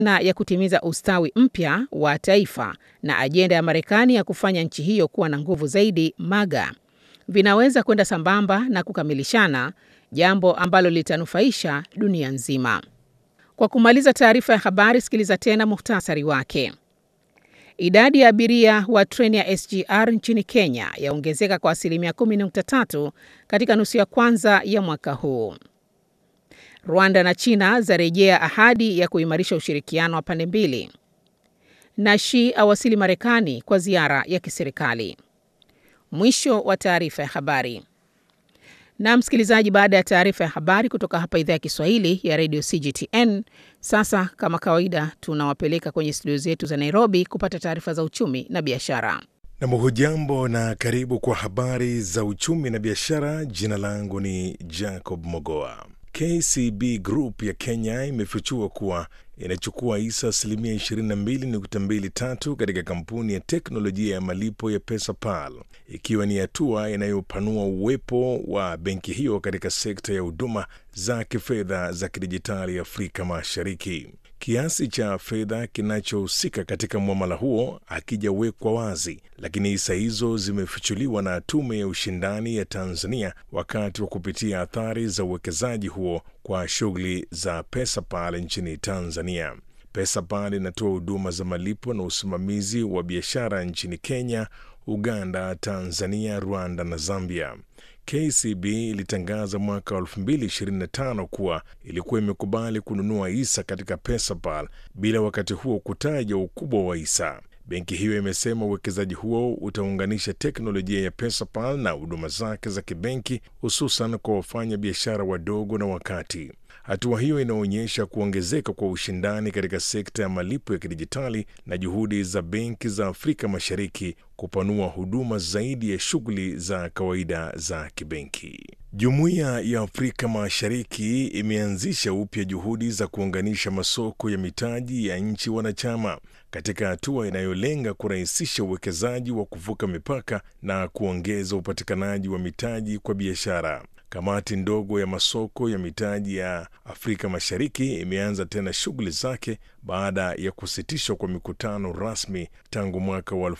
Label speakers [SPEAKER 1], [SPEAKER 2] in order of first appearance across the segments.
[SPEAKER 1] na ya kutimiza ustawi mpya wa taifa na ajenda ya Marekani ya kufanya nchi hiyo kuwa na nguvu zaidi MAGA vinaweza kwenda sambamba na kukamilishana, jambo ambalo litanufaisha dunia nzima. Kwa kumaliza taarifa ya habari, sikiliza tena muhtasari wake. Idadi ya abiria wa treni ya SGR nchini Kenya yaongezeka kwa asilimia 10.3 katika nusu ya kwanza ya mwaka huu. Rwanda na China zarejea ahadi ya kuimarisha ushirikiano wa pande mbili. Na Xi awasili Marekani kwa ziara ya kiserikali. Mwisho wa taarifa ya habari. Na msikilizaji, baada ya taarifa ya habari kutoka hapa idhaa ya Kiswahili ya redio CGTN, sasa kama kawaida tunawapeleka kwenye studio zetu za Nairobi kupata taarifa za uchumi na biashara.
[SPEAKER 2] Nam, hujambo na karibu kwa habari za uchumi na biashara. Jina langu ni Jacob Mogoa. KCB Group ya Kenya imefichua kuwa inachukua hisa asilimia 22.23 katika kampuni ya teknolojia ya malipo ya PesaPal, ikiwa ni hatua inayopanua uwepo wa benki hiyo katika sekta ya huduma za kifedha za kidijitali Afrika Mashariki. Kiasi cha fedha kinachohusika katika mwamala huo hakijawekwa wazi, lakini hisa hizo zimefichuliwa na Tume ya Ushindani ya Tanzania wakati wa kupitia athari za uwekezaji huo kwa shughuli za PesaPal nchini Tanzania. PesaPal inatoa huduma za malipo na usimamizi wa biashara nchini Kenya, Uganda, Tanzania, Rwanda na Zambia. KCB ilitangaza mwaka 2025 kuwa ilikuwa imekubali kununua hisa katika PesaPal bila wakati huo kutaja ukubwa wa hisa. Benki hiyo imesema uwekezaji huo utaunganisha teknolojia ya PesaPal na huduma zake za kibenki, hususan kwa wafanya biashara wadogo na wakati. Hatua hiyo inaonyesha kuongezeka kwa ushindani katika sekta ya malipo ya kidijitali na juhudi za benki za Afrika Mashariki kupanua huduma zaidi ya shughuli za kawaida za kibenki. Jumuiya ya Afrika Mashariki imeanzisha upya juhudi za kuunganisha masoko ya mitaji ya nchi wanachama katika hatua inayolenga kurahisisha uwekezaji wa kuvuka mipaka na kuongeza upatikanaji wa mitaji kwa biashara. Kamati ndogo ya masoko ya mitaji ya Afrika Mashariki imeanza tena shughuli zake baada ya kusitishwa kwa mikutano rasmi tangu mwaka wa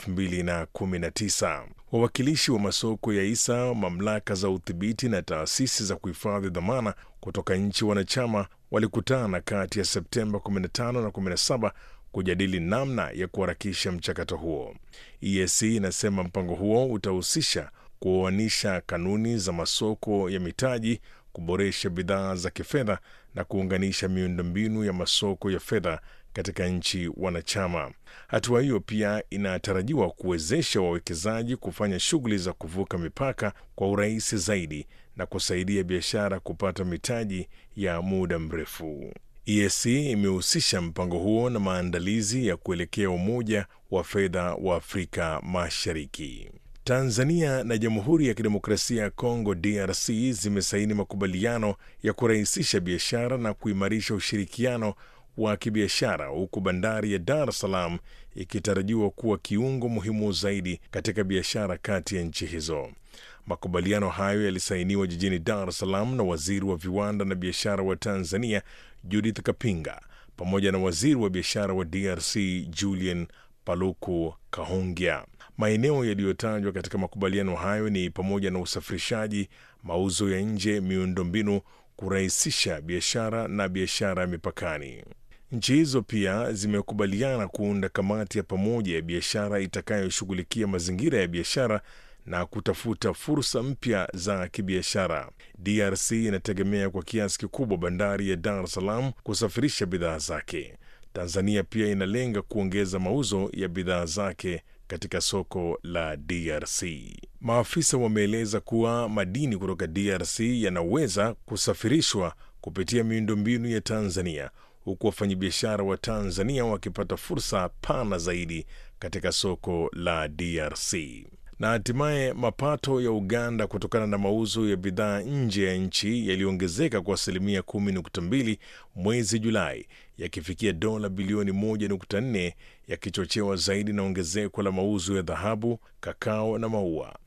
[SPEAKER 2] 2019. Wawakilishi wa masoko ya hisa, mamlaka za udhibiti na taasisi za kuhifadhi dhamana kutoka nchi wanachama walikutana kati ya Septemba 15 na 17 kujadili namna ya kuharakisha mchakato huo. EAC inasema mpango huo utahusisha kuoanisha kanuni za masoko ya mitaji, kuboresha bidhaa za kifedha na kuunganisha miundombinu ya masoko ya fedha katika nchi wanachama. Hatua hiyo pia inatarajiwa kuwezesha wawekezaji kufanya shughuli za kuvuka mipaka kwa urahisi zaidi na kusaidia biashara kupata mitaji ya muda mrefu. EAC imehusisha mpango huo na maandalizi ya kuelekea Umoja wa Fedha wa Afrika Mashariki. Tanzania na Jamhuri ya Kidemokrasia ya Kongo DRC zimesaini makubaliano ya kurahisisha biashara na kuimarisha ushirikiano wa kibiashara huku bandari ya Dar es Salaam ikitarajiwa kuwa kiungo muhimu zaidi katika biashara kati ya nchi hizo. Makubaliano hayo yalisainiwa jijini Dar es Salaam na waziri wa viwanda na biashara wa Tanzania Judith Kapinga pamoja na waziri wa biashara wa DRC Julian Paluku Kahongya. Maeneo yaliyotajwa katika makubaliano hayo ni pamoja na usafirishaji, mauzo ya nje, miundombinu, kurahisisha biashara na biashara ya mipakani. Nchi hizo pia zimekubaliana kuunda kamati ya pamoja ya biashara itakayoshughulikia mazingira ya biashara na kutafuta fursa mpya za kibiashara. DRC inategemea kwa kiasi kikubwa bandari ya Dar es Salaam kusafirisha bidhaa zake. Tanzania pia inalenga kuongeza mauzo ya bidhaa zake katika soko la DRC. Maafisa wameeleza kuwa madini kutoka DRC yanaweza kusafirishwa kupitia miundombinu ya Tanzania, huku wafanyabiashara wa Tanzania wakipata fursa pana zaidi katika soko la DRC. Na hatimaye mapato ya Uganda kutokana na mauzo ya bidhaa nje ya nchi yaliongezeka kwa asilimia 10.2 mwezi Julai, yakifikia dola bilioni 1.4, yakichochewa zaidi na ongezeko la mauzo ya dhahabu, kakao na maua.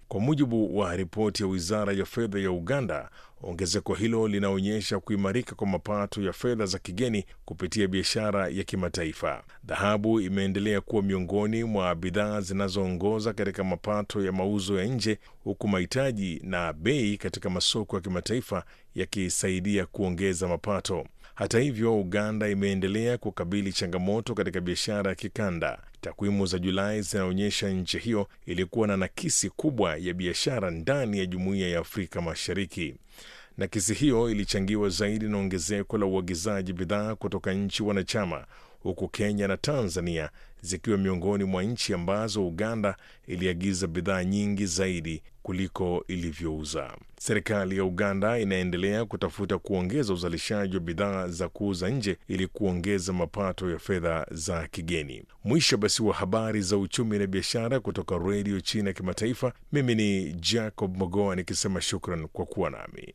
[SPEAKER 2] Kwa mujibu wa ripoti ya wizara ya fedha ya Uganda, ongezeko hilo linaonyesha kuimarika kwa mapato ya fedha za kigeni kupitia biashara ya kimataifa. Dhahabu imeendelea kuwa miongoni mwa bidhaa zinazoongoza katika mapato ya mauzo ya nje, huku mahitaji na bei katika masoko ya kimataifa yakisaidia kuongeza mapato. Hata hivyo, Uganda imeendelea kukabili changamoto katika biashara ya kikanda. Takwimu za Julai zinaonyesha nchi hiyo ilikuwa na nakisi kubwa ya biashara ndani ya Jumuiya ya Afrika Mashariki. Nakisi hiyo ilichangiwa zaidi na ongezeko la uagizaji bidhaa kutoka nchi wanachama, huku Kenya na Tanzania zikiwa miongoni mwa nchi ambazo Uganda iliagiza bidhaa nyingi zaidi kuliko ilivyouza. Serikali ya Uganda inaendelea kutafuta kuongeza uzalishaji wa bidhaa za kuuza nje ili kuongeza mapato ya fedha za kigeni. Mwisho basi wa habari za uchumi na biashara kutoka Redio China ya Kimataifa. Mimi ni Jacob Mogoa nikisema shukran kwa kuwa nami.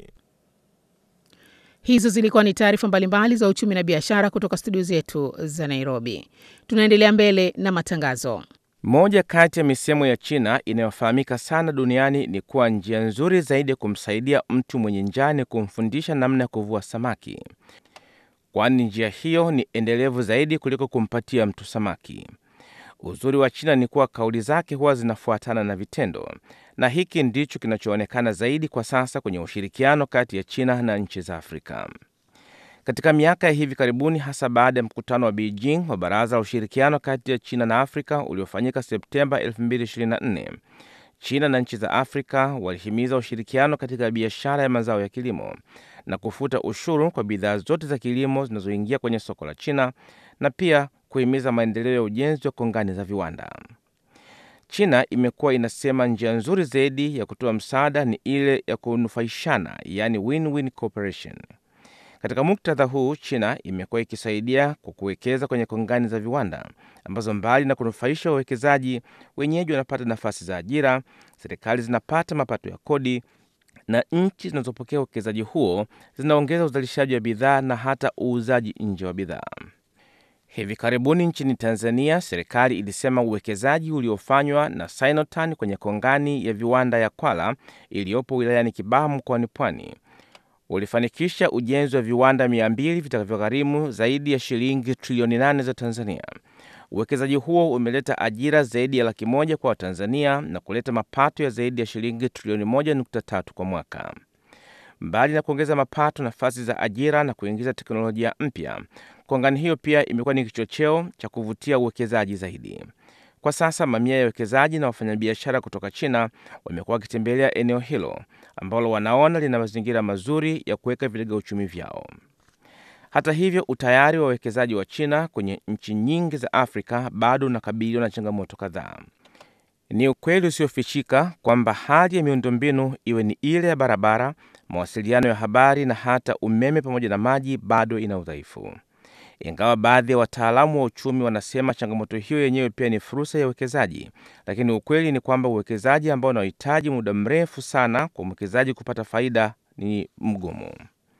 [SPEAKER 1] Hizo zilikuwa ni taarifa mbalimbali za uchumi na biashara kutoka studio zetu za Nairobi. Tunaendelea mbele na matangazo.
[SPEAKER 3] Moja kati ya misemo ya China inayofahamika sana duniani ni kuwa njia nzuri zaidi ya kumsaidia mtu mwenye njaa ni kumfundisha namna ya kuvua samaki, kwani njia hiyo ni endelevu zaidi kuliko kumpatia mtu samaki. Uzuri wa China ni kuwa kauli zake huwa zinafuatana na vitendo, na hiki ndicho kinachoonekana zaidi kwa sasa kwenye ushirikiano kati ya China na nchi za Afrika. Katika miaka ya hivi karibuni, hasa baada ya mkutano wa Beijing wa Baraza la Ushirikiano kati ya China na Afrika uliofanyika Septemba 2024, China na nchi za Afrika walihimiza ushirikiano katika biashara ya mazao ya kilimo na kufuta ushuru kwa bidhaa zote za kilimo zinazoingia kwenye soko la China na pia kuhimiza maendeleo ya ujenzi wa kongani za viwanda. China imekuwa inasema njia nzuri zaidi ya kutoa msaada ni ile ya kunufaishana, yaani win-win cooperation. Katika muktadha huu, China imekuwa ikisaidia kwa kuwekeza kwenye kongani za viwanda ambazo mbali na kunufaisha wawekezaji, wenyeji wanapata nafasi za ajira, serikali zinapata mapato ya kodi na nchi zinazopokea uwekezaji huo zinaongeza uzalishaji wa bidhaa na hata uuzaji nje wa bidhaa. Hivi karibuni nchini Tanzania, serikali ilisema uwekezaji uliofanywa na Sinotan kwenye kongani ya viwanda ya Kwala iliyopo wilayani Kibaha mkoani Pwani ulifanikisha ujenzi wa viwanda 200 vitakavyogharimu zaidi ya shilingi trilioni 8 za Tanzania. Uwekezaji huo umeleta ajira zaidi ya laki moja kwa Watanzania na kuleta mapato ya zaidi ya shilingi trilioni 1.3 kwa mwaka. Mbali na kuongeza mapato, nafasi za ajira na kuingiza teknolojia mpya, kongani hiyo pia imekuwa ni kichocheo cha kuvutia uwekezaji zaidi. Kwa sasa mamia ya wawekezaji na wafanyabiashara kutoka China wamekuwa wakitembelea eneo hilo ambalo wanaona lina mazingira mazuri ya kuweka vilega uchumi vyao. Hata hivyo, utayari wa wawekezaji wa China kwenye nchi nyingi za Afrika bado unakabiliwa na changamoto kadhaa. Ni ukweli usiofichika kwamba hali ya miundombinu, iwe ni ile ya barabara, mawasiliano ya habari na hata umeme pamoja na maji, bado ina udhaifu. Ingawa baadhi ya wataalamu wa uchumi wanasema changamoto hiyo yenyewe pia ni fursa ya uwekezaji, lakini ukweli ni kwamba uwekezaji ambao unahitaji muda mrefu sana kwa mwekezaji kupata faida ni mgumu.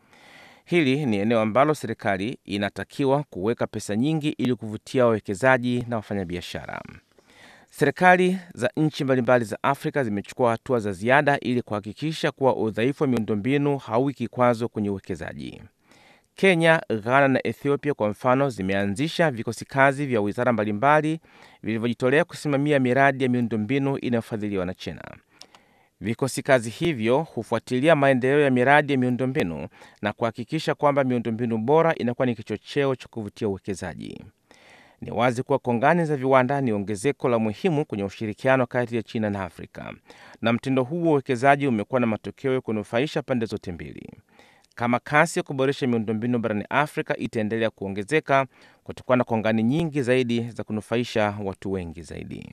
[SPEAKER 3] Hili ni eneo ambalo serikali inatakiwa kuweka pesa nyingi ili kuvutia wawekezaji na wafanyabiashara. Serikali za nchi mbalimbali za Afrika zimechukua hatua za ziada ili kuhakikisha kuwa udhaifu wa miundombinu hauwi kikwazo kwenye uwekezaji. Kenya, Ghana na Ethiopia kwa mfano zimeanzisha vikosi kazi vya wizara mbalimbali vilivyojitolea kusimamia miradi ya miundombinu inayofadhiliwa na China. Vikosi kazi hivyo hufuatilia maendeleo ya miradi ya miundombinu na kuhakikisha kwamba miundombinu bora inakuwa ni kichocheo cha kuvutia uwekezaji. Ni wazi kuwa kongani za viwanda ni ongezeko la muhimu kwenye ushirikiano kati ya China na Afrika, na mtindo huu wa uwekezaji umekuwa na matokeo ya kunufaisha pande zote mbili. Kama kasi ya kuboresha miundombinu barani Afrika itaendelea kuongezeka, kutakuwa na kongani nyingi zaidi za kunufaisha watu wengi zaidi.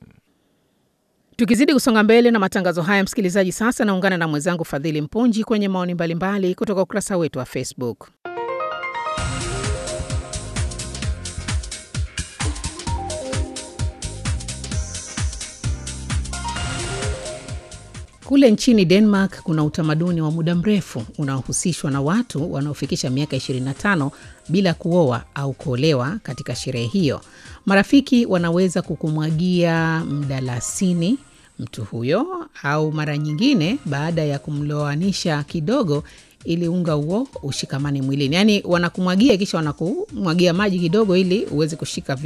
[SPEAKER 1] Tukizidi kusonga mbele na matangazo haya, msikilizaji, sasa naungana na mwenzangu Fadhili Mpunji kwenye maoni mbalimbali kutoka ukurasa wetu wa Facebook. Kule nchini Denmark kuna utamaduni wa muda mrefu unaohusishwa na watu wanaofikisha miaka 25 bila kuoa au kuolewa. Katika sherehe hiyo, marafiki wanaweza kukumwagia mdalasini mtu huyo, au mara nyingine baada ya kumloanisha kidogo ili unga huo ushikamane mwilini. Yaani wanakumwagia kisha wanakumwagia maji kidogo ili uweze kushika